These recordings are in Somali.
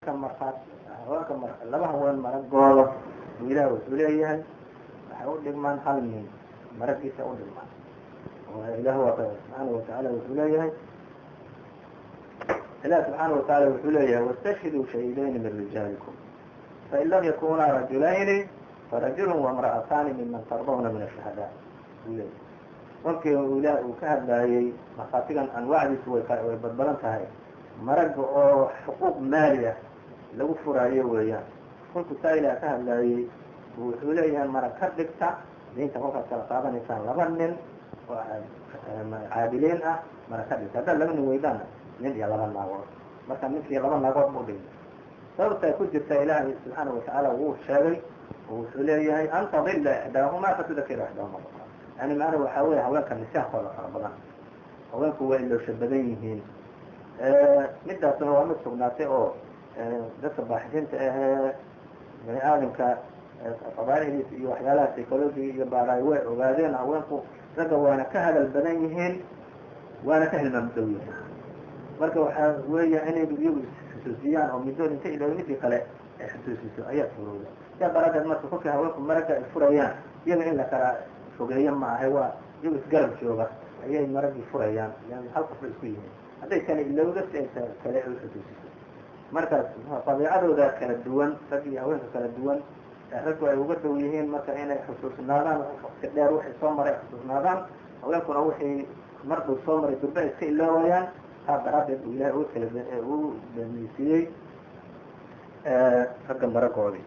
markaad haweenka mar laba haween maragooda buu ilaah wuxuu leeyahay waxay u dhigmaan hal nin maragiisa u dhigmaan ilah waa subxaana watacaala wuxuu leeyahay ilah subxaana watacaala wuxuu leeyahay wastashhiduu shahiidayni min rijaalikum fain lam yakunaa rajulayni farajulu wamra'ataani miman tardawna min ashuhadaa buu leeyahay kolkii uu ilaah uu ka hadlaayey markhaatigan anwaacdiisu way way badbadan tahay maraga oo xuquuq maali ah lagu furaayo weeyaan kolkuu taa ilaah ka hadlaayey wuxuu leeyahay marag ka dhigta diinta kolkaad kala qaadanaysaan laba nin oo caadiliin ah marag ka dhigta haddaad laba nin weydaana nin iyo laba naagood marka ninkii laba naagood buu dhigay sababta ay ku jirta ilaahay subxaana watacaala wuu sheegay oo wuxuu leeyahay an tadila ixdaahumaa fatudakira ixdaahuma yani maana waxaa weeye haweenka nisaankooda fara badan haweenku waa iloosha badan yihiin midaasna waa mid sugnaatay oo dadka baaxidiinta ahee bani aadamka qabaa'ihdiisa iyo waxyaalaha psychologiga iyo baaraay way ogaadeen haweenku ragga waana ka hadal badan yihiin waana ka hilmaam dhow yihiin marka waxaa weeya inay iyagu isxusuusiyaan oo middood inta ilooy midii kale ay xusuusiso ayaa surowda sidaa daraadeed marka kolkii haweenku maragga ay furayaan iyaga in la kala fogeeyo ma ahay waa iyagu isgarab jooga ayay maraggii furayaan hal qof bay isku yihiin hadday kale ilowda si ay kale ay uxusuusiso markaas dabiicadooda kala duwan rag iyo haweenka kala duwan raggu ay uga dhow yihiin marka inay xusuusnaadaan waqti dheer waxay soo maray xusuusnaadaan haweenkuna wixii mar dhow soo maray durbe ay iska iloowayaan taa daraaddeed uu ilahay u kala uu dameysiiyey ragga maragoodii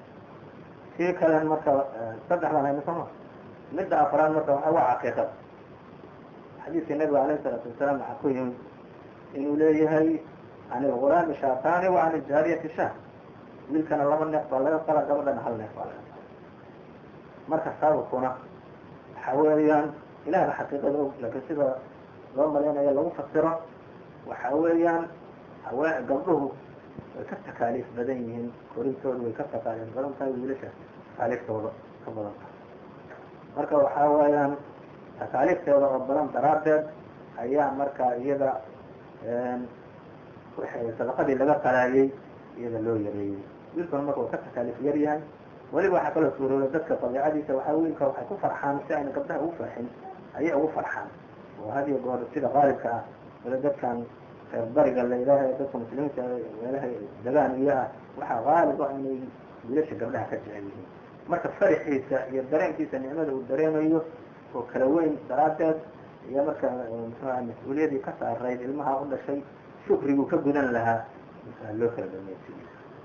sii kalen marka saddexdan hayno sooma midda afraad marka waxa waa caqiiqada xadiidka nabiga alayh isalaatu wasalaam waxaa ku yimid inuu leeyahay can ilgulaami shaataani wa can iljaariyati shah wiilkana laba neef baa laga qala gabadhana hal neef baa laga qala marka sababkuna waxa weeyaan ilahna xaqiiqada og laakiin sida loo malaynayo lagu fasiro waxa weeyaan hawe gabdhuhu way ka takaaliif badan yihiin korintooda way ka takaaliif badan tahay wiilasha takaaliiftooda ka badan tahay marka waxaa weeyaan takaaliifteeda oo badan daraaddeed ayaa marka iyada sadaqadii laga qalaayey iyada loo yareeyey wiilkuna marka uu ka takaaliif yar yahay weliba waxaa kaloo suurooda dadka dabiicadiisa waxaa wiilka waxay ku farxaan si ayna gabdhaha ugu farxin ayay ugu farxaan oo had iyo goor sida qaalibka ah wala dadkan reer bariga layidhaaha dadka muslimiinta meelaha degaan iyo ah waxaa qaalib ah inay wiilasha gabdhaha ka jecel yihiin marka faraxiisa iyo dareenkiisa nicmada uu dareemayo oo kala weyn daraaddeed iyo marka muxuuha mas-uuliyadii ka saarayd ilmaha u dhashay shukriguu ka gudan lahaa loo kala dhameysiyey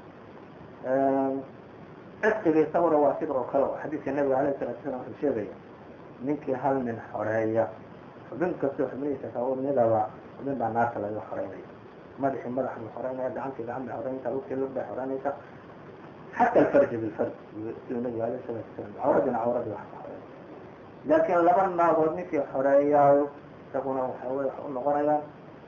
cisqiga isaguna waa sida oo kale oo xadiidka nabiga alayh salatu salam wuxuu sheegaya ninkii hal nin xoreeya xubin kastoo xubnihiisa kamidaba xubin baa naarta laga xoreynaya madaxii madax buu xoreynaya gacantii gacan bay xoreynaysa lugtii lug bay xoreynaysa xata alfarji bilfarj siduu nabiga alayh salatu salam cawradina cawradii wax ka xoreynaya laakiin laba naagood ninkii xoreeyaayo isaguna waxa wey waxa u noqonayaan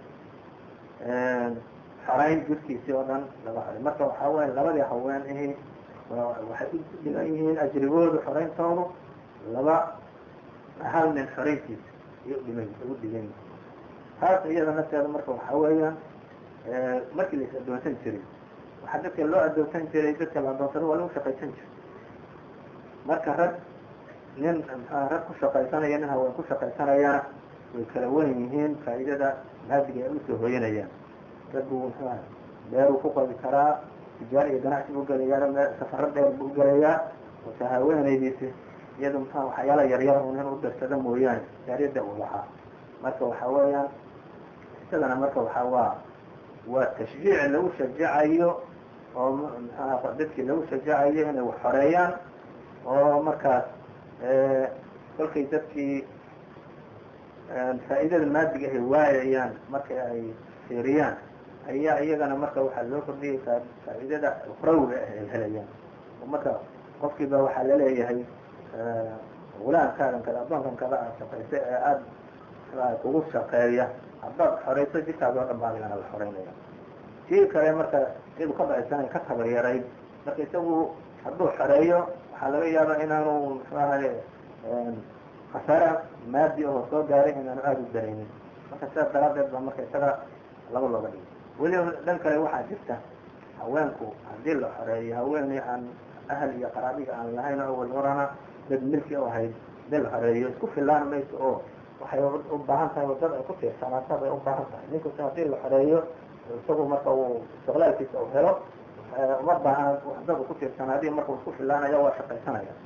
xoreyn jirkiisii oo dhan laga xorey marka waxaa weya labadii haween ahi waxay u dhigan yihiin ajrigoodu xoreyntoodu laba hal nin xoreyntiisa ayay udhigan ugu dhigan yihin taas iyada nafteeda marka waxaa weeyaan markii lais addoonsan jiray waxaa dadka loo addoonsan jiray dadka la addoonsado waa lagu shaqaysan jiray marka rag nin mxua rag ku shaqaysanaya nin haween ku shaqaysanayana way kala wen yihiin faa'iidada maadiga ay usoo hoyanayaan raggu mxuha beeruu ku qabi karaa tijaar iyo ganacsi buu gelayaa me safaro dheer buu gelayaa wata haweenaydiisi iyada mxua waxyaala yaryar un in u darsado mooyaane jaariyadda uu lahaa marka waxa weeyaan isagana marka waxaa waa waa tashjiic lagu shajacayo oo mxuha dadkii lagu shajacayo inay wax xoreeyaan oo markaas kolkay dadkii faa'iidada maadiga ay waayayaan marka ay fiiriyaan ayaa iyagana marka waxaa loo kordhiyay faa'iidada ukhrawiga ah ay helayaan oo marka qofkiiba waxaa laleeyahay gulaamkaadan kada addoonkan kada aad shaqayso ee aada kugu shaqeeya haddaad xoreyso jirkaas oo dhan baa adigana la xoreynaya kii kale marka iyadu ka dhacaysanay ka tabaryarayd marka isagu hadduu xoreeyo waxaa laga yaabaa inaanu muxuu ahay khasaare maadi oo soo gaaray inaanu aada u daraynin marka sidaas daraaddeed baa marka isaga laba looga dhigay weliba dhan kale waxaa jirta haweenku haddii la xoreeyo haweeney aan ahal iyo qaraabiga aan lahayn awal horana dad milki u ahayd hadii la xoreeyo isku filaan mayso oo waxay u baahan tahay wadada ay ku tiirsanaato bay u baahan tahay ninkusi haddii la xoreeyo isagu marka uu istiqlaalkiisa u helo uma baahan dad u ku tiirsanaadiyo marka uu isku filaanayo waa shaqaysanaya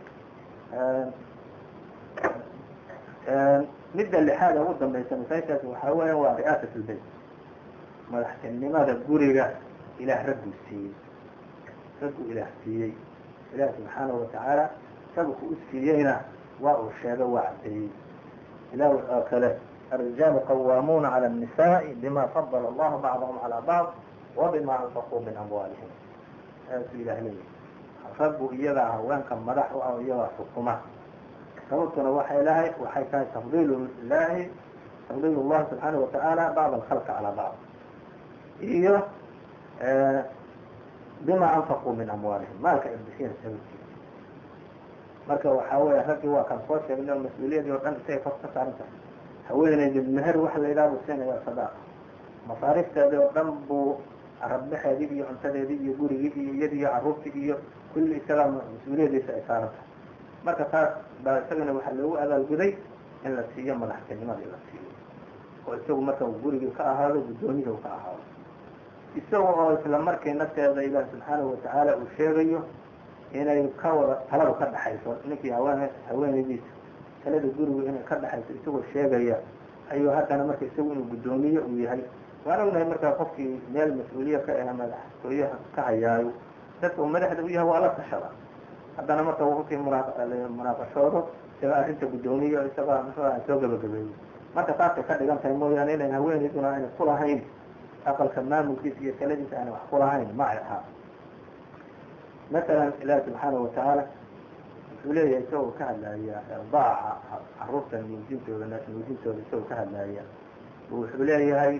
midda lixaad ee ugu dambaysa masaajkaasi waxaa weya waa ri'aasat lbayt madaxtinimada guriga ilaah ragguu siiyey ragguu ilaah siiyey ilaah subxaanahu watacaala sabku u siiyeyna waa uu sheegay waa caddeeyey ilah oo kale الرجال قوامون على النساء بما فضل الله بعضهم على بعض وبما أنفقوا من أموالهم ilah leeyahy raggu iyagaa haweenka madax u ah iyagaa xukuma sababtuna waxay lahay waxay tahay tafdiil ilahi tafdiil اllahi subxaanaه wataعaalى bacd الkhalq calى bacd iyo bima anfaquu min amwaalihim maalka ay bixiyeen sababkiisa marka waxaa weya raggii waa kan soo sheegnay oo mas-uuliyadii oo dhan isagay kor ka saaran tahay haweeneydi meher waxa la yidhaha buu siinaya sadaaqa masaarifteedii oo dhan buu rabbaxeedii iyo cuntadeedii iyo gurigii iyo iyadii iyo carruurtii iyo kulli isagaa mas-uuliyadiisa ay saaran tahay marka taas baa isagana waxaa loogu abaalguday in la siiyo madaxtinimadii la siiyo oo isagu marka gurigii ka ahaado guddoomiyii u ka ahaado isaga oo isla markii nafteeda ilaah subxaanahu watacaala uu sheegayo inay ka wada taladu ka dhaxayso ninkii haween haweenaydiisa talada gurigu inay ka dhaxayso isagoo sheegaya ayuu haddana marka isagu inuu guddoomiye uu yahay waan ognahay markaa qofkii meel mas-uuliya ka ah madaxtooyaha ka hayaayo dadka uu madaxda u yahay waa la tashada haddana marka wkii munaaqashoodo isaga arrinta guddoomiye isagaa muxuuaha soo gabagabeeyey marka taasay ka dhigan tahay mooyaane inayn haweenayduna aynay ku lahayn aqalka maamulkiisa iyo taladiisa aanay wax ku lahayn ma ay ahaa masalan ilaahi subxaanahu watacaala wuxuu leeyahay isagoo ka hadlaaya irdaaca caruurta nuujintooda naas nuujintooda isagoo ka hadlaaya wuxuu leeyahay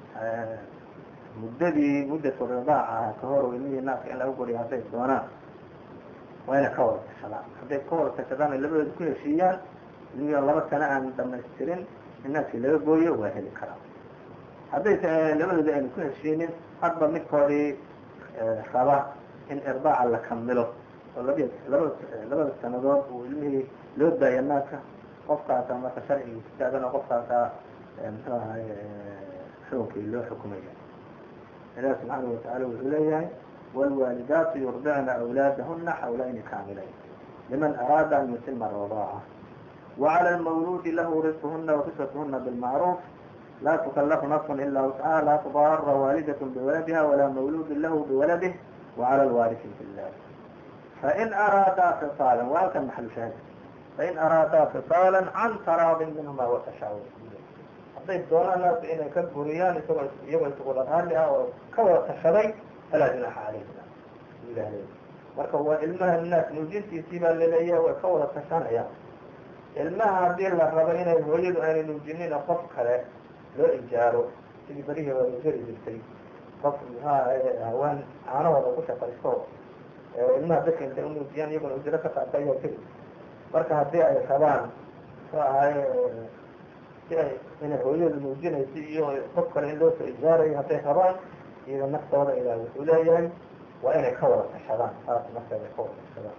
muddadii muddatu ridaaca ahaa ka hor ilmihii naaska in laga goriyo hadday doonaan waa inay ka wada tashadaan hadday ka wada tashadaan ay labadooda ku heshiiyaan ilmihii laba sano aan dhamaystirin in naaskii laga gooyo waa heli karaa haddayse labadooda aynu ku heshiinin hadba midkoodii raba in irdaaca la kamilo oo labi labada labada sanadood uu ilmihii loo daaya naaska qofkaasa marka sharciga istaagan oo qofkaasa muxuu ahay xukunkii loo xukumaya ilaah subxaanahu watacaala wuxuu leeyahay wاlwaalidaatu yurdicna أwlaadahuna xawlayni kaamilayn liman araada an yutima الradaaca وعlى الmawludi lahu risqhuna وkiswatuhuna bاlmacruuf la تukalafu nafs ila wscaha la تضara waalidaة bwaladiha walaa mawlud lahu bwaladih وعlى الwaariثi fi اllah fain araadaa fiصاala waa halkan maxalu shaahid fain araadaa fiصاala can taraadin minhuma watashaawur hadday doonaan naasu inay ka guriyaan isagoo iyagoo isugula raalli ah oo ka wada tashaday falaa junaaxa calayhima ilah leey marka waa ilmaha naas nuujintiisii baa laleeyahay way ka wada tashanayaan ilmaha haddii la rabo inay hooyadu aanay nuujinin qof kale loo ijaaro sidii berihii waa jari jirtay qof muxuaha hawaan caanahooda ku shaqaysto ilmaha dadka intay unuujiyaan iyaguna ujiro ka qaata ayaa jiri marka haddii ay rabaan muxuu ahay si ay inay hooyadu nuujinayso iyo qof kale in loo soo ijaarayo hadday rabaan iyada naftooda ilaah wuxuu leeyahay waa inay ka wada tashadaan saas nafteeda ka wada tashadaan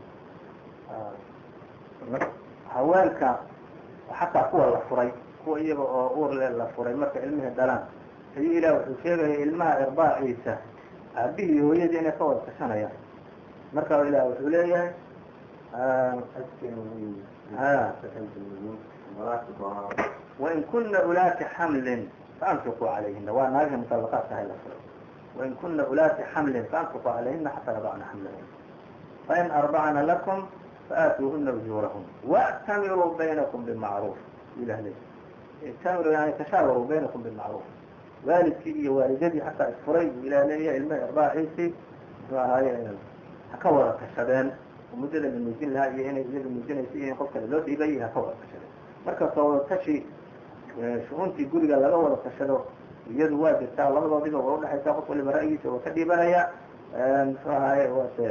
haweenka xataa kuwa la furay kuwa iyaga oo uurle la furay marka ilmihii dhalaan ayuu ilaah wuxuu sheegaya ilmaha irbaaciisa aabihii iyo hooyadii inay ka wada tashanayaan marka ilaah wuxuu leeyahay wain kuna ulaati xamlin faanfiquu calayhina waa naagihii muطalaqaadka hay la furay wain kuna ulaati xamlin faanfiquu calayhina xataa yadacna xamlahun fain arbacna lakum faatuuhuna ujuurahun wاctamiruu baynakum bimacruuf ilah le ictamiru yani tashaawaruu baynakum bimacruuf waalidkii iyo waalidadii xataa isfuray buu ilah leeyahay ilmaha irbaaciisii muxuu ahaaye ha ka wada tashadeen oo muddada la muujin lahaa iyo inay iyada muujinaysa iyo in qof kale loo dhiibay ha ka wada tashadeen marka soo wada tashi shu-uuntii guriga laga wada tashado iyadu waa jirtaa labadoodiba waa udhexaysaa qof waliba ra'yigiisa waa ka dhiibanaya muxuu ahaaye waase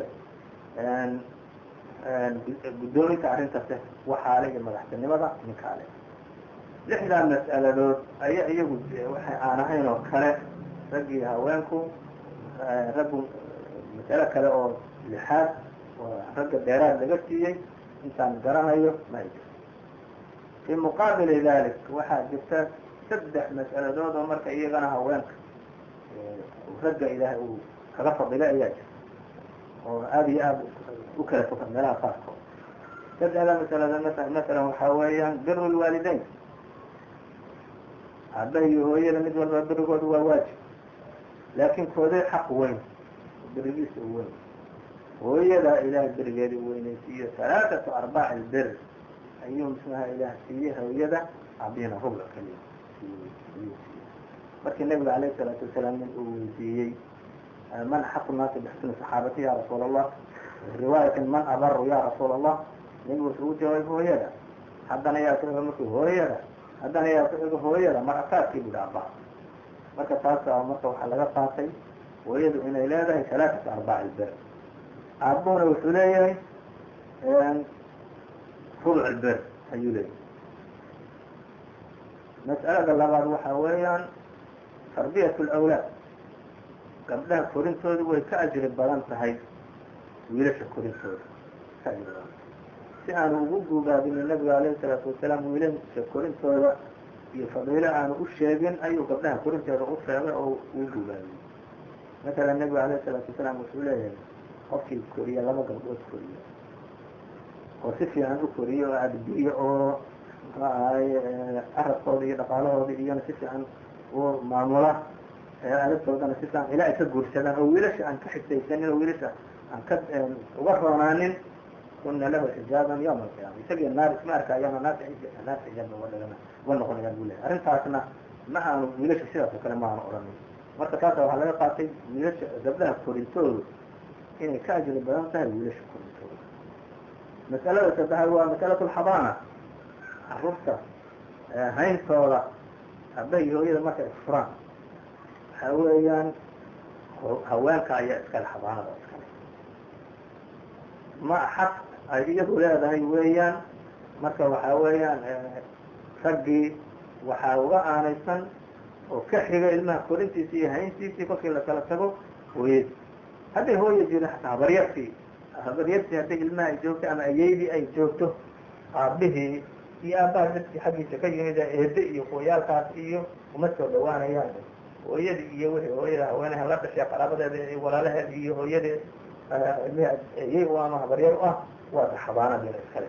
guddoominka arrintaase waxaale iyo madaxtinimada ninkaale lixdaa mas'aladood aya iyagu waxay aan ahayn oo kale raggii haweenku raggu masalo kale oo lixaad oo ragga dheeraad laga siiyey intaan garanayo ma ay jirto fii muqaabili dalik waxaa jirta saddex mas'aladood oo marka iyagana haweenka ragga ilaahay uu kaga fadilay ayaa jirta oo aada iyo aada u kala foga meelaha qaarkood saddexda masaladood masa masalan waxaa weeyaan biru lwaalideyn aabbaha iyo hooyada mid walba birigooda waa waajib laakiin kooday xaq weyn berigiisa u weyn hooyada ilaah berigeeda u weynaysiiyo halaaثatu arbaac ilbir ayuu mxuaha ilaah siiyey hooyada abina rubc kaliya markii nabiga alayه الsalaatu wasalaam nin uu weydiiyey man axaqu naasi bixsni saxaabati ya rasuul الlah riwaayatin man abaru ya rasuul الlah nabigu wuxuu u jawaabay hooyada haddana yaa ku xiga marki hooyada haddana yaa ku xiga hooyada mar asaadkii bui aba marka taasa marka waxaa laga qaatay hooyadu inay leedahay halaaثatu arbaac ilbir aabuhuna wuxuu leeyahay rubc ilbir ayuu leeyahay mas'alada labaad waxaa weeyaan tarbiyat اlawlaad gabdhaha korintoodu way ka ajri badan tahay wiilasha korintooda ka ajri badan si aanu ugu guubaabinin nabiga alayhi الsalaatu wasalaam wiilasha korintooda iyo fadiilo aanu u sheegin ayuu gabdhaha korintooda u sheegay oo uu guubaabiyey masalan nabigu alayh الsalaatu wasalaam wuxuu leeyahay qofkii koriya laba gabdhood koriya oo si fiican u koriyo oo adbiyo oo muxuu ahaay carabkooda iyo dhaqaalahooda iyona si fiican u maamula adabtoodana si fiican ilaa ay ka guursadaan oo wiilasha aan ka xigtaysanin oo wiilasha aan ka uga roonaanin kuna lahu xijaaban yawma alqiyaama isagii naar isma arkayaan oo naarta naarta xijaabba uga dhigana uga noqonayaan buu lehay arrintaasna ma aanu wiilasha sidaas oo kale ma aanu odhanin marka taasa waxaa laga qaatay wiilasha gabdhaha korintoodu inay ka ajri badan tahay wiilasha korintooda mas'alada saddexaad waa masalatu alxadaana caruurta hayntooda aabbaha iyo hooyada markay isfuraan waxaa weeyaan haweenka ayaa iskale xadaanada iskale ma xaq ay iyadu leedahay weeyaan marka waxaa weeyaan raggii waxaa uga aanaysan oo ka xiga ilmaha korintiisi iyo hayntiisii kolkii lakala tago hooyadii hadday hooya jirin hataa habaryartii habaryartii hadday ilmaha ay joogto ama ayeydii ay joogto aabihii iyo aabbaha dadkii xaggiisa ka yimid eede iyo hooyaalkaas iyo uma soo dhawaanayaan hooyadii iyo wixii hooyada haweenaha la dhashay qaraabadeeda iyo walaalaheeda iyo hooyadeed ilmihi ayey u ama habaryar u ah waa xabaanadiina iskale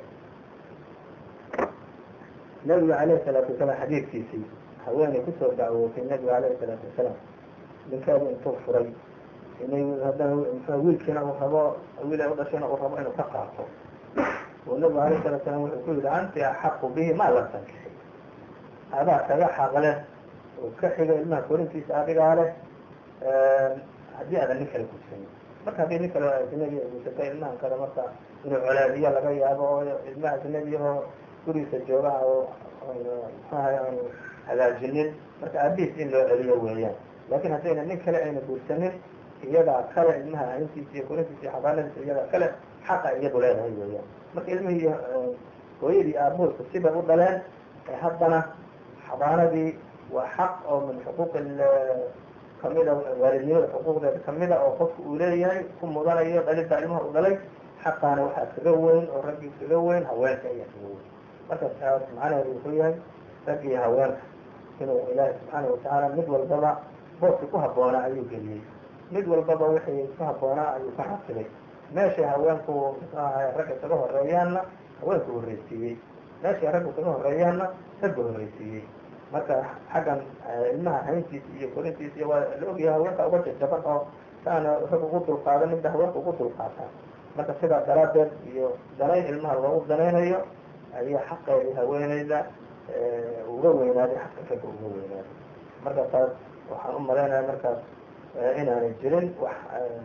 nabiga alayhi salaatu wasalaam xadiidkiisii haweenay kusoo dacwootay nabiga alayhi salaatu wasalaam ninkeedu intuu furay inay haddana mxua wiilkiina uu rabo wiil ay u dhashayna uu rabo inuu ka qaato oo nabigu alayh salatu salam wuxuu ku yidhi anti axaqu bihi ma lam tankixi adaa kaga xaq leh oo ka xiga ilmaha korintiisa adigaa leh haddii aadan nin kale gudsanin marka haddii nin kale ajnabi ay gudsatay ilmahan kale marka inuu colaadiyo laga yaabo oo ilmaha ajnabi oo gurigiisa jooga oo mxuahay aanu hagaajinin marka aabihiis in loo celiyo weeyaan lakin haddayna nin kale ayna guursanin iyadaa kale ilmaha hayntiisa iyo korintiisa iyo xabaanadiisa iyadaa kale xaqa iyadu leedahay weeyaan marka ilmihii hooyadii aabuhoosa sibay u dhaleen haddana xabaanadii waa xaq oo min xuquuq kamida waalidnimada xuquuqdeeda kamida oo qofka uu leeyahay ku mudanayo dhalinta ilmaha u dhalay xaqaana waxaa kaga weyn oo raggii kaga weyn haweenka ayaa kaga weyn marka taas macnaheedu wuxuu yahay rag iyo haweenka inuu ilaahi subxaana watacaala mid walbaba booski ku habboonaa ayuu geliyey mid walbaba wixii ku habboonaa ayuu ka xasilay meeshay haweenku muxuu ahay ragga kaga horeeyaanna haweenku horreysiiyey meeshay raggu kaga horeeyaanna ragga horreysiiyey marka xaggan ilmaha hayntiisa iyo korintiisa iyo waa la ogyahay haweenka uga jajaban oo saana rag ugu dulqaadan midda haweenka ugu dulqaataan marka sidaa daraaddeed iyo danayn ilmaha loogu danaynayo ayaa xaqeedii haweeneyda uga weynaaday xaqa ragga uga weynaaday marka taas waxaan u malaynaya markaas inaanay jirin wax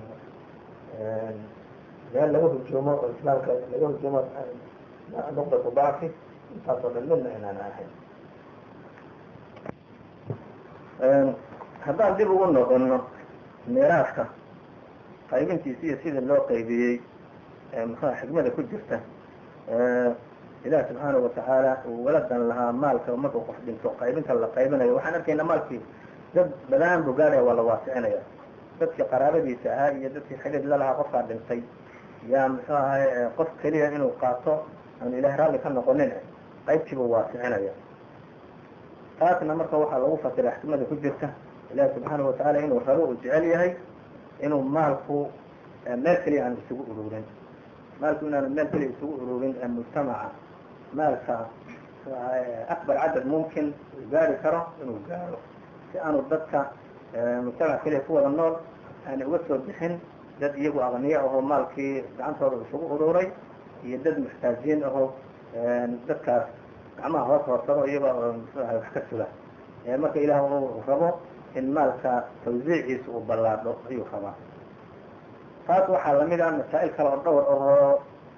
meel laga hujuumo oo islaamka laga hujuumo nuqdatu dacfi intaasoo dhan midna inaan ahayn haddaan dib ugu noqono miiraaska qaybintiisa iyo sidii loo qaybiyey muxua xikmada ku jirta ilaah subxaanahu watacaala uu waladan lahaa maalka markuu qof dhinto qaybinta la qaybinayo waxaan arkaynaa maalkii dad badaan buu gaadhaya waa la waasicinaya dadkii qaraabadiisa ahaa iyo dadkii xidid lalahaa qofkaa dhintay yaa muxuu ahay qof keliya inuu qaato aan ilahay raalli ka noqonin qaybtiibuu waasicinaya taasna marka waxaa lagu fasiray xikmada ku jirta ilahi subxaana watacaala inuu rabo uu jecel yahay inuu maalku meel keliya aan isugu ururin maalku inaanu meel keliya isugu ururin ee mujtamaca maalka akbar cadad mumkin uu gaari karo inuu gaaro si aanu dadka mujtamac keliya ku wada nool aanay uga soo bixin dad iyagu aqniya ahoo maalkii gacantooda isugu ururay iyo dad muxtaajiin ahoo dadkaas gacmaha hoos hoosado iyaga mxuaha wax ka suga marka ilaah uu rabo in maalka tawsiiciisa uu ballaadho ayuu rabaa taas waxaa lamid ah masaa'il kale oo dhowr ahoo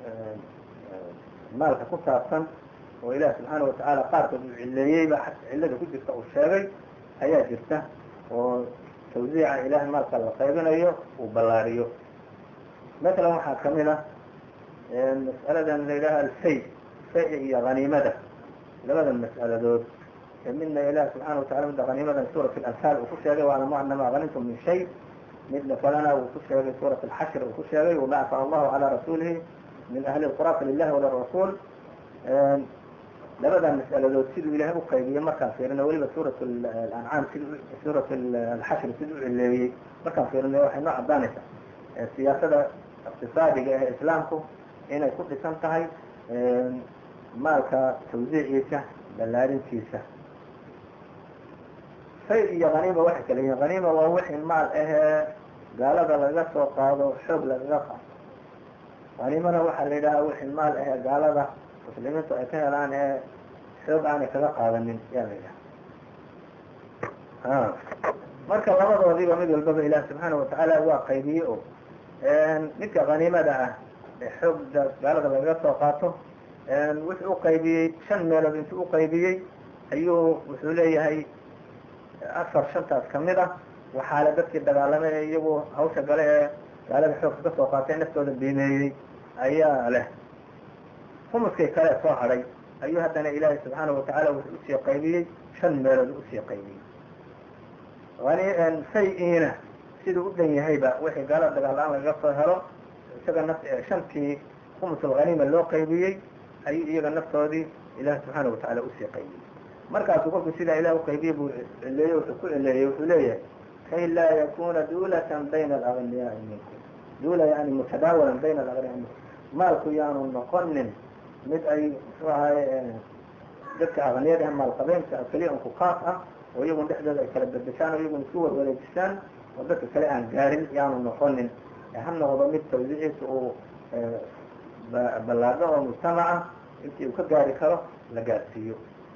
maalka ku saabsan oo ilaah subxaana watacaala qaarkood uu cileeyeyba cillada ku jirta uu sheegay ayaa jirta oo tawsiica ilaah maalka la qaybinayo uu ballaariyo masalan waxaa kamid ah mas'aladan la yidhaha alfay fay iyo haniimada labada mas'aladood midna ilaah subxana watacala midda haniimadan suurat alanfaal uu ku sheegay waclamu anama hanimtum min shay midna kalena uu ku sheegay suurat alxashr uu ku sheegay wama afa allahu calaa rasuulihi min ahli lqura falilahi walirasuul labada mas'aladood siduu ilahay u qaybiyey markaan fiirino weliba suurat alancaam sid suurat alxashr siduu u cileeyey markaan fiirino waxay noo caddaanaysaa siyaasada iqtisaadiga ee islaamku inay ku dhisan tahay maalka tawsiiciisa ballaarintiisa fay iyo haniima waxay kala yihiin haniima waa wixii maal ahee gaalada laga soo qaado xoog lagaga qaado haniimana waxaa la yidhahaa wixii maal ahee gaalada muslimiintu ay ka helaan ee xoog aanay kaga qaadanin yaa la yidhaha marka labadoodiiba mid walbaba ilaah subxaana watacaala waa qaybiyey o midka haniimada ah ee xoogda gaalada lagaga soo qaato wuxuu uqaybiyey shan meelood intuu uqaybiyey ayuu wuxuu leeyahay afar shantaas kamid ah waxaale dadkii dagaalamay ee iyagu hawsha gale ee gaalada xoogka ka soo qaatay naftooda biimeeyey ayaa leh humuskay kale soo hadhay ayuu haddana ilaahay subxaana watacaala wuxuu usii qaybiyey shan meelood usii qaybiyey ani fay-iina siduu u dhan yahayba wixii gaalada dagaal la-aan lagaga soo helo isaga naf shantii khumusul haniima loo qaybiyey ayuu iyaga naftoodii ilaah subxaana watacaala usii qaybiyey markaasuu kolku sidaa ilah uqaybiyey buu cileeyey wuxuu ku cileeyey wuxuu leeyahay kay laa yakuna duulatan bayna alagniyaai minkum duula yani mutadaawalan bayna alagniyaai minkum maalku yaanu noqonin mid ay muxuu ahaye dadka aqniyada ah maalqabeynka keliya unku kaas ah oo iyagun dhexdooda ay kala bedeshaan oo iyagun isku warwareejisaan oo dadka kale aan gaarin yaanu noqonin ha noqdo mid tawsiiciisa uu ballaadho oo mujtamaca intii uu ka gaari karo la gaarsiiyo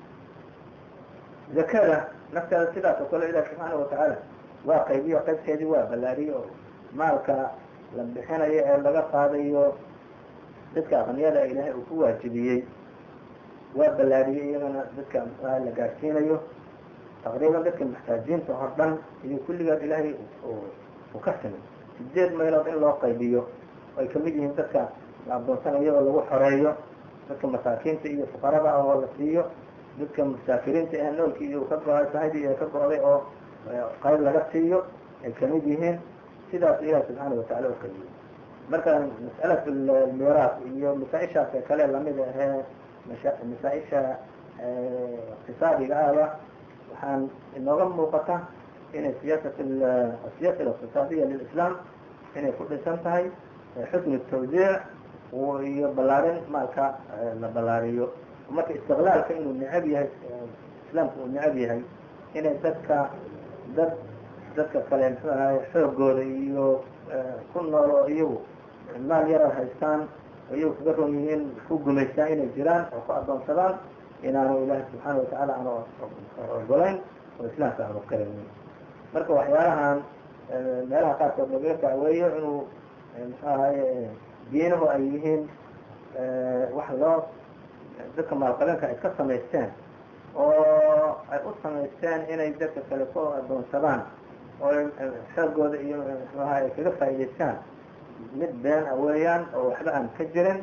zakada nafteeda sidaas oo kale ilahi subxaana watacaala waa qaybiyo qaybteedii waa ballaariye oo maalka la bixinayo ee laga qaadayo dadka aqniyada ilaahay uu ku waajibiyey waa ballaariyey iyagana dadka muxuaha la gaarsiinayo taqriiban dadka muxtaajiinta hor dhan iyo kulligood ilaahay uu ka simay sideed meelood in loo qaybiyo ay kamid yihiin dadka la adoonsanayo oo lagu xoreeyo dadka masaakiinta iyo fuqarada ah oo la siiyo dadka musaafiriinta ee noolkii iyo ka go-ay sahadii ee ka go-day oo qayb laga siiyo ay kamid yihiin sidaas ilahi subxaana watacala u qaybiyey marka mas'alat almiraas iyo masaa-ishaas ee kale lamid ahee masaa-isha iqtisaadiga ahba waxaan inooga muuqata inay siyaasat asiyaasa aliqtisaadiya lilislam inay ku dhisan tahay xusn tawdiic iyo ballaarin maalka la ballaariyo marka istiqlaalka inuu necab yahay islaamka uu necab yahay inay dadka dad dadka kale muxuu ahaye xoogooda iyo ku nool oo iyagu maal yara haystaan oo iyagu kaga ron yihiin ku gumaystaan inay jiraan oo ku adoonsadaan inaanu ilaahi subxaana watacaala aanu ogolayn oo islaamka aanu karaynin marka waxyaalahan meelaha qaarkood lagaga dacweeyo inuu muxuu ahaye diinuhu ay yihiin wax loo dadka maalqabeenka ay ka samaysteen oo ay u samaysteen inay dadka kale ku adoonsadaan oo xoogooda iyo mxuaha ay kaga faa'idaystaan mid been a weeyaan oo waxba aan ka jirin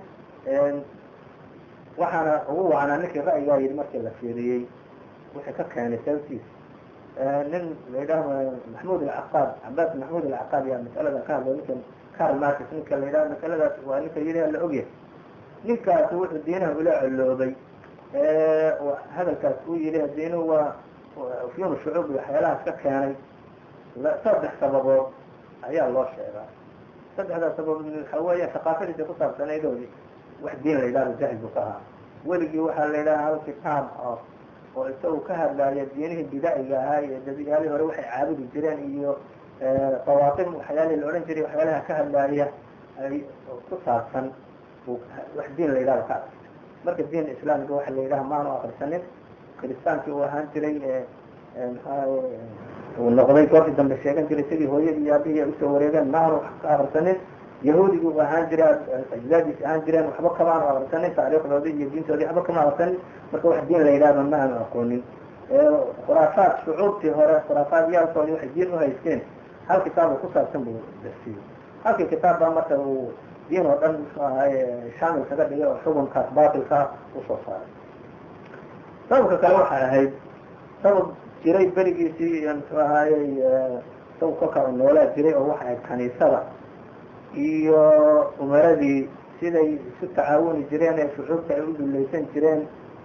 waxaana ugu wacanaa ninkii ra'yigaa yidhi markii la fiiriyey wixii ka keenay sababtiisa nin la yidhaaho maxmud alcaqaad cabaas maxmud alcaqaad yaa masalada ka hadlay ninka carl marcus ninka la yidhaho masaladaas waa ninka yidhi la ogyahay ninkaas wuxuu diinaha ula coloobay hadalkaas uu yidhi diinuhu waa fyun shucuub iyo waxyaalahaas ka keenay saddex sababood ayaa loo sheegaa saddexdaas sababood waxa weeya thaqaafadiisa ku saabsanaydoodii wax diin la yidhahdo jahil buu ka ahaa weligii waxaa la yidhaha hal kitaab oo oo isagu ka hadlaaya diinihii bida'iga ahaa iyo dadiyaalihii hore waxay caabudi jireen iyo dawaatim waxyaalihii la odhan jiray waxyaalaha ka hadlaaya ay ku saabsan wax diin la yidhahdo ka akristay marka diin islaamka waxa la yidhaha maanu akrisanin kiristaankii uu ahaan jiray maxaa uu noqday goortii dambe sheegan jiray sidii hooyadii iyo aabihii ay usoo wareegeen maanu ka akrisanin yahuudigii u ahaan jiray ajdaadiisi ahaan jireen waxba kamaanu akrisanin taariikhdoodii iyo diintoodii waxba kama akrisanin marka wax diin la yidhahdo ma aanu aqoonin khuraafaad shucuubtii hore khuraafaad yaalkoodii waxay diin uhaysteen hal kitaab ku saabsan buu darsiiyey halkii kitaab baa marka uu diin oo dhan muxuu ahaye shaamil kaga dhigay oo xukunkaas baatilkaa usoo saaray sababka kale waxay ahayd sabab jiray berigiisii muxuu ahaayey sabab kolkaa u noolaa jiray oo waxa ahayd kaniisada iyo umaradii siday isu tacaawuni jireen ee shucuubta ay u dulaysan jireen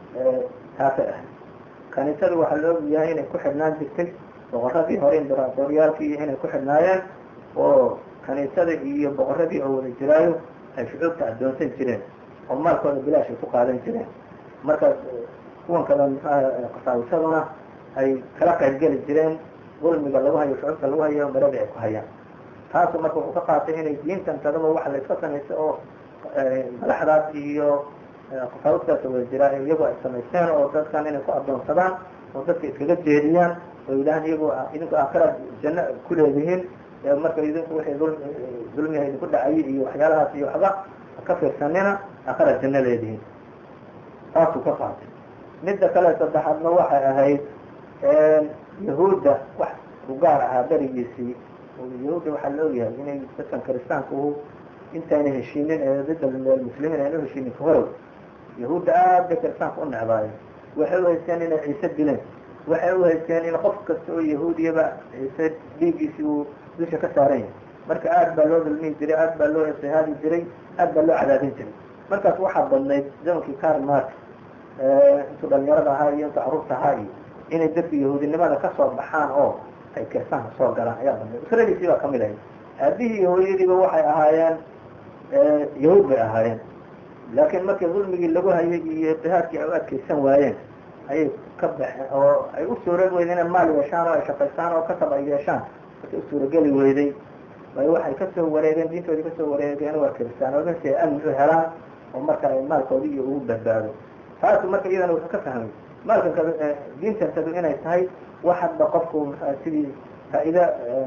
taasay ahayd kaniisadu waxaa la og yahay inay ku xidhnaan jirtay boqoradii hore imberatoriyaalkii iyo inay ku xidhnaayeen oo kaniisada iyo boqoradii oo wada jiraayo ay shucuubta addoonsan jireen oo maalkooda bilaash ay ku qaadan jireen markaas kuwan kale mxua qasaawisaduna ay kala qayb geli jireen dulmiga lagu hayo shucuubta lagu hayo maradii ay ku hayaan taasu marka wuxuu ka qaatay inay diintan tadaba waxa la iska samaysta oo madaxdaas iyo qasaawidkaas wada jiraa iyagu ay samaysteen oo dadkan inay ku addoonsadaan oo dadka iskaga jeediyaan oo yidhahaan iyagu idinku aakhiraad janno ku leedihiin marka idinku wixii dul dulmiha idinku dhacayay iyo waxyaalahaas iyo waxba ka fiirsanina aakhiraad janno leedihiin taasuu ka qaatay midda kale saddexaadna waxay ahayd yahuudda wax u gaar ahaa berigiisii yahuudda waxaa la ogyahay inay dadkan kiristaanku intayna heshiinin ee dida muslimiin ayna uheshiinin kahorow yahuudda aad bay kiristaanka u necbaayeen waxay u haysteen inay ciise dileen waxay u haysteen in qof kasta oo yahuudiyaba ciise dhiiggiisi uu dusha ka saaran yahay marka aad baa loo dulmihi jiray aad baa loo istihaadi jiray aad baa loo cadaadin jiray markaas waxaa badnayd zamankii karl mark intuu dhalinyarada ahaa iyo intuu caruurta ahaa iyo inay dadka yahuudinimada kasoo baxaan oo ay kiristaanka soo galaan ayaa badnayd usradiisii baa kamid ahayd aabihii iyo hooyadiiba waxay ahaayeen yahuud bay ahaayeen laakiin markii dulmigii lagu hayay iyo itihaadkii ay u adkeysan waayeen ayay ka baxeen oo ay u suurag weyday inay maal yeeshaan oo ay shaqaystaan oo kasab ay yeeshaan markay u suurageli weyday ay waxay kasoo wareegeen diintoodii kasoo wareegeen waa kiristaanoodan si ay amni u helaan oo marka ay maalkoodii iyo ugu badbaado taasu marka iyadana wuxuu ka fahmay maalkan ka diintantadu inay tahay wax hadba qofku sidii faa-ida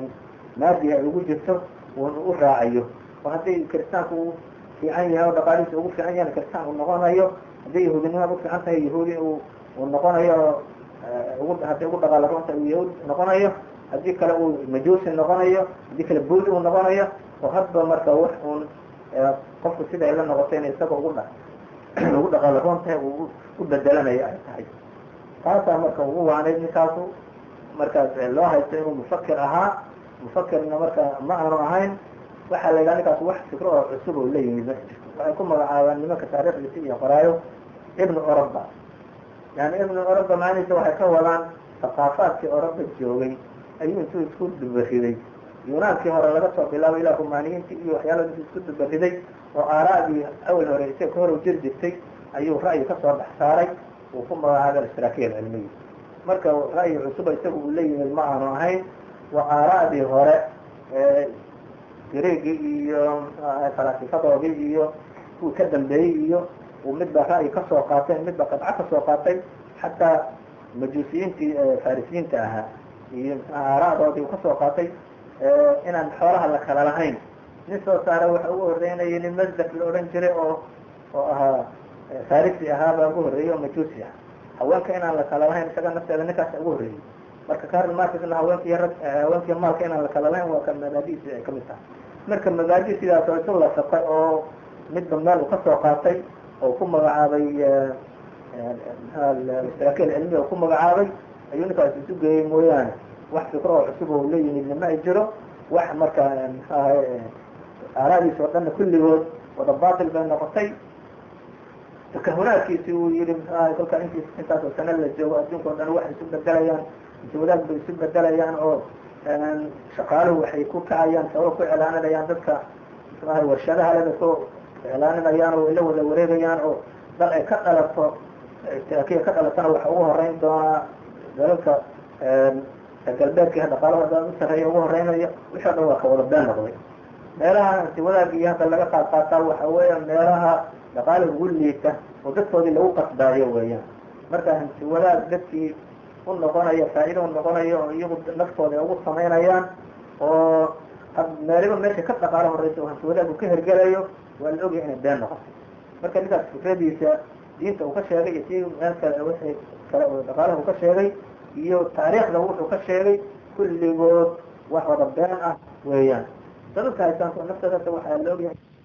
maadi ay ugu jirto u raacayo oo haddii kiristaanku uu fiican yahay oo dhaqaalihiisa ugu fiican yahay kiristaan uu noqonayo haddii yahuudinimada ufiican tahay yahuudi uu uu noqonayo ugu hadday ugu dhaqaala roonta uu yahuud noqonayo haddii kale uu majuusi noqonayo haddii kale buudi uu noqonayo oo hadba marka wax uun qofku sida ay la noqotayna isaga ugu dha ugu dhaqaala roon tahay uu u bedelanayo ay tahay taasaa marka ugu waanayd ninkaasu markaas loo haysto inuu mufakir ahaa mufakirna marka ma aanu ahayn waxaa la yidhaha ninkaas wax fikro oo cusub oo la yimid ma jirto waxay ku magacaabaan nimanka taariikhdiisi iyo qoraayo ibnu oroba yani ibnu oroba macnihiisa waxay ka wadaan thaqaafaadkii oroba joogay ayuu intuu isku dubariday yunaankii hore laga soo bilaabay ilaa rumaaniyiintii iyo waxyaala intuu isku dubariday oo aaraadii awal hore isaga ka hor u jiri jirtay ayuu ra'yi kasoo dhex saaray uu ku magacaabay alishtiraakiya alcilmiya marka ra'yi cusuba isaga uu la yimid ma aanu ahayn waa aaraadii hore greegii iyo falaasifadoodii iyo kuwii ka dambeeyey iyo uu midba ra'yi kasoo qaatay midba qadco kasoo qaatay xataa majuusiyiintii farisiyiinta ahaa iyo aaraadoodii uu kasoo qaatay inaan xoolaha la kala lahayn nin soo saara waxa ugu horeynaya nin masdak la odhan jiray oo oo ahaa farisi ahaa baa ugu horreeyey oo majuusi ah haweenka inaan la kala lahayn isaga nafteeda ninkaas ugu horreeyey marka karl markisna haweenki rag haweenkii maalka inaan la kala lahayn waa ka mabaadiisi ay kamid tahay marka mabaadi sidaas oo isu lasaqay oo midba meel uu kasoo qaatay oo ku magacaabay istiraakil cilmiga ku magacaabay ayuu ninkaas isu geeyey mooyaane wax fikro oo cusub oo la yimidna ma ay jiro wax marka mxuahay aaraadiis oo dhanna kulligood wada batil bay noqotay takahunaadkiisi uu yihi mxuahay kolka inti intaasoo sano la joogo adduunka o dhan waxay isu bedelayaan wadaag bay isu bedelayaan oo shaqaaluhu waxay ku kacayaan sabab ku celaaninayaan dadka mxuahay warshadaha leda ku celaaninayaan oo la wada wareegayaan oo dal ay ka dhalato kiya ka dhalatana waxa ugu horeyn doonaa dalalka galbeedka dhaqaalahooda u sareeya ugu horeynaya wixii o dhan waa ka wada been noqday meelaha hanti wadaagii hadda laga qaad qaataa waxa weeya meelaha dhaqaala ugu liita oo dadkoodii lagu qasbaayo weeyaan marka hanti wadaag dadkii u noqonayo faa'iida u noqonayo oo iyagu naftooda ay ugu samaynayaan oo meeliba meesha ka dhaqaalo horeysa oo hanti wadaag uu ka hergelayo waa la ogyahay inay been noqoto marka ninkaas fikradiisa diinta uu ka sheegay iyo si meel kale wixii kale oo dhaqaalaha uu ka sheegay iyo taariikhda wuxuu ka sheegay kulligood wax wada been ah weeyaan sababka haysaanto naftooda waxaa la ogyahay